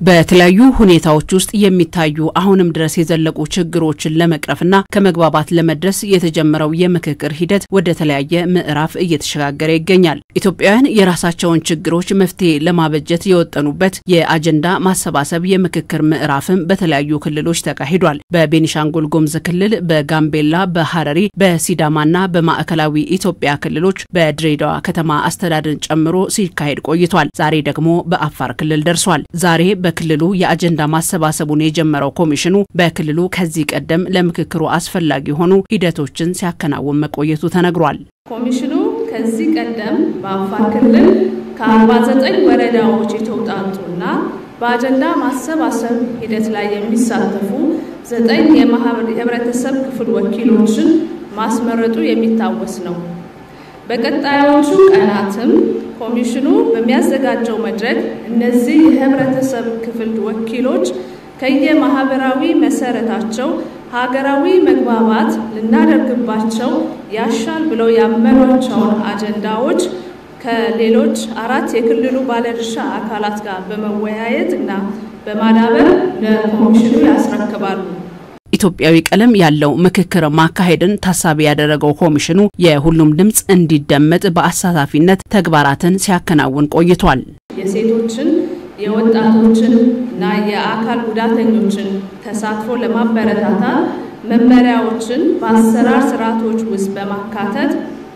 በተለያዩ ሁኔታዎች ውስጥ የሚታዩ አሁንም ድረስ የዘለቁ ችግሮችን ለመቅረፍና ከመግባባት ለመድረስ የተጀመረው የምክክር ሂደት ወደ ተለያየ ምዕራፍ እየተሸጋገረ ይገኛል። ኢትዮጵያውያን የራሳቸውን ችግሮች መፍትሄ ለማበጀት የወጠኑበት የአጀንዳ ማሰባሰብ የምክክር ምዕራፍም በተለያዩ ክልሎች ተካሂዷል። በቤኒሻንጉል ጉሙዝ ክልል፣ በጋምቤላ፣ በሐረሪ፣ በሲዳማና በማዕከላዊ ኢትዮጵያ ክልሎች በድሬዳዋ ከተማ አስተዳደርን ጨምሮ ሲካሄድ ቆይቷል። ዛሬ ደግሞ በአፋር ክልል ደርሷል። ዛሬ በክልሉ የአጀንዳ ማሰባሰቡን የጀመረው ኮሚሽኑ በክልሉ ከዚህ ቀደም ለምክክሩ አስፈላጊ የሆኑ ሂደቶችን ሲያከናውን መቆየቱ ተነግሯል። ኮሚሽኑ ከዚህ ቀደም በአፋር ክልል ከ49 ወረዳዎች የተውጣጡና በአጀንዳ ማሰባሰብ ሂደት ላይ የሚሳተፉ ዘጠኝ የህብረተሰብ ክፍል ወኪሎችን ማስመረጡ የሚታወስ ነው። በቀጣዮቹ ቀናትም ኮሚሽኑ በሚያዘጋጀው መድረክ እነዚህ የህብረተሰብ ክፍል ወኪሎች ከየማህበራዊ መሰረታቸው ሀገራዊ መግባባት ልናደርግባቸው ያሻል ብለው ያመኗቸውን አጀንዳዎች ከሌሎች አራት የክልሉ ባለድርሻ አካላት ጋር በመወያየት እና በማዳበር ለኮሚሽኑ ያስረክባሉ። ኢትዮጵያዊ ቀለም ያለው ምክክር ማካሄድን ታሳቢ ያደረገው ኮሚሽኑ የሁሉም ድምፅ እንዲደመጥ በአሳታፊነት ተግባራትን ሲያከናውን ቆይቷል። የሴቶችን፣ የወጣቶችን እና የአካል ጉዳተኞችን ተሳትፎ ለማበረታታት መመሪያዎችን በአሰራር ስርዓቶች ውስጥ በማካተት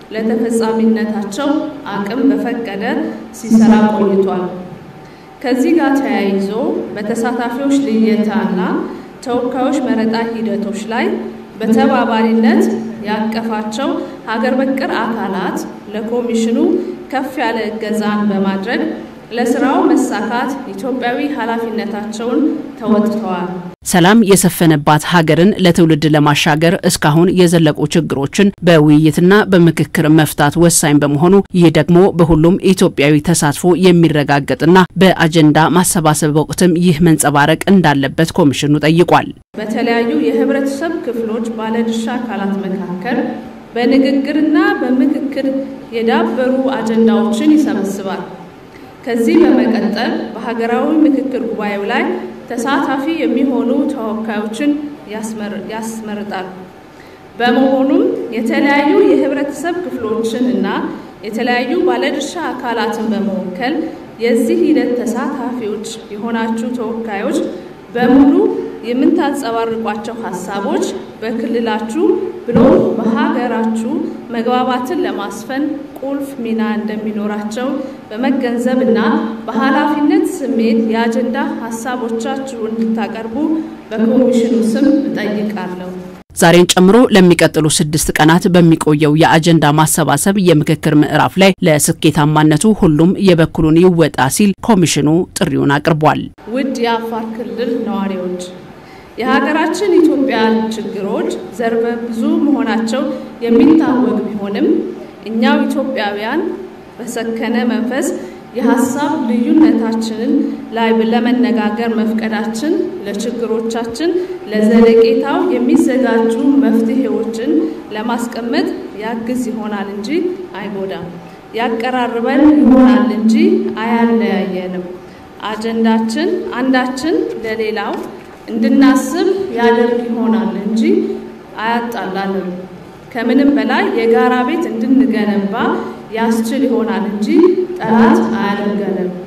ለተፈጻሚነታቸው አቅም በፈቀደ ሲሰራ ቆይቷል። ከዚህ ጋር ተያይዞ በተሳታፊዎች ልየታና ተወካዮች መረጣ ሂደቶች ላይ በተባባሪነት ያቀፋቸው ሀገር በቀል አካላት ለኮሚሽኑ ከፍ ያለ እገዛን በማድረግ ለስራው መሳካት ኢትዮጵያዊ ኃላፊነታቸውን ተወጥተዋል። ሰላም የሰፈነባት ሀገርን ለትውልድ ለማሻገር እስካሁን የዘለቁ ችግሮችን በውይይትና በምክክር መፍታት ወሳኝ በመሆኑ ይህ ደግሞ በሁሉም ኢትዮጵያዊ ተሳትፎ የሚረጋገጥና በአጀንዳ ማሰባሰብ ወቅትም ይህ መንጸባረቅ እንዳለበት ኮሚሽኑ ጠይቋል። በተለያዩ የህብረተሰብ ክፍሎች ባለድርሻ አካላት መካከል በንግግርና በምክክር የዳበሩ አጀንዳዎችን ይሰበስባል። ከዚህ በመቀጠል በሀገራዊ ምክክር ጉባኤው ላይ ተሳታፊ የሚሆኑ ተወካዮችን ያስመርጣል። በመሆኑም የተለያዩ የህብረተሰብ ክፍሎችን እና የተለያዩ ባለድርሻ አካላትን በመወከል የዚህ ሂደት ተሳታፊዎች የሆናችሁ ተወካዮች በሙሉ የምታንጸባርቋቸው ሀሳቦች በክልላችሁ ብሎ በሀገራችሁ መግባባትን ለማስፈን ቁልፍ ሚና እንደሚኖራቸው በመገንዘብ እና በኃላፊነት ስሜት የአጀንዳ ሀሳቦቻችሁን እንድታቀርቡ በኮሚሽኑ ስም እጠይቃለሁ። ዛሬን ጨምሮ ለሚቀጥሉ ስድስት ቀናት በሚቆየው የአጀንዳ ማሰባሰብ የምክክር ምዕራፍ ላይ ለስኬታማነቱ ሁሉም የበኩሉን ይወጣ ሲል ኮሚሽኑ ጥሪውን አቅርቧል። ውድ የአፋር ክልል ነዋሪዎች የሀገራችን ኢትዮጵያ ችግሮች ዘርፈ ብዙ መሆናቸው የሚታወቅ ቢሆንም እኛው ኢትዮጵያውያን በሰከነ መንፈስ የሀሳብ ልዩነታችንን ላይ ለመነጋገር መፍቀዳችን ለችግሮቻችን ለዘለቄታው የሚዘጋጁ መፍትሄዎችን ለማስቀመጥ ያግዝ ይሆናል እንጂ አይጎዳም። ያቀራርበን ይሆናል እንጂ አያለያየንም። አጀንዳችን አንዳችን ለሌላው እንድናስብ ያደርግ ይሆናል እንጂ አያጣላንም። ከምንም በላይ የጋራ ቤት እንድንገነባ ያስችል ይሆናል እንጂ ጠላት አያደርገንም።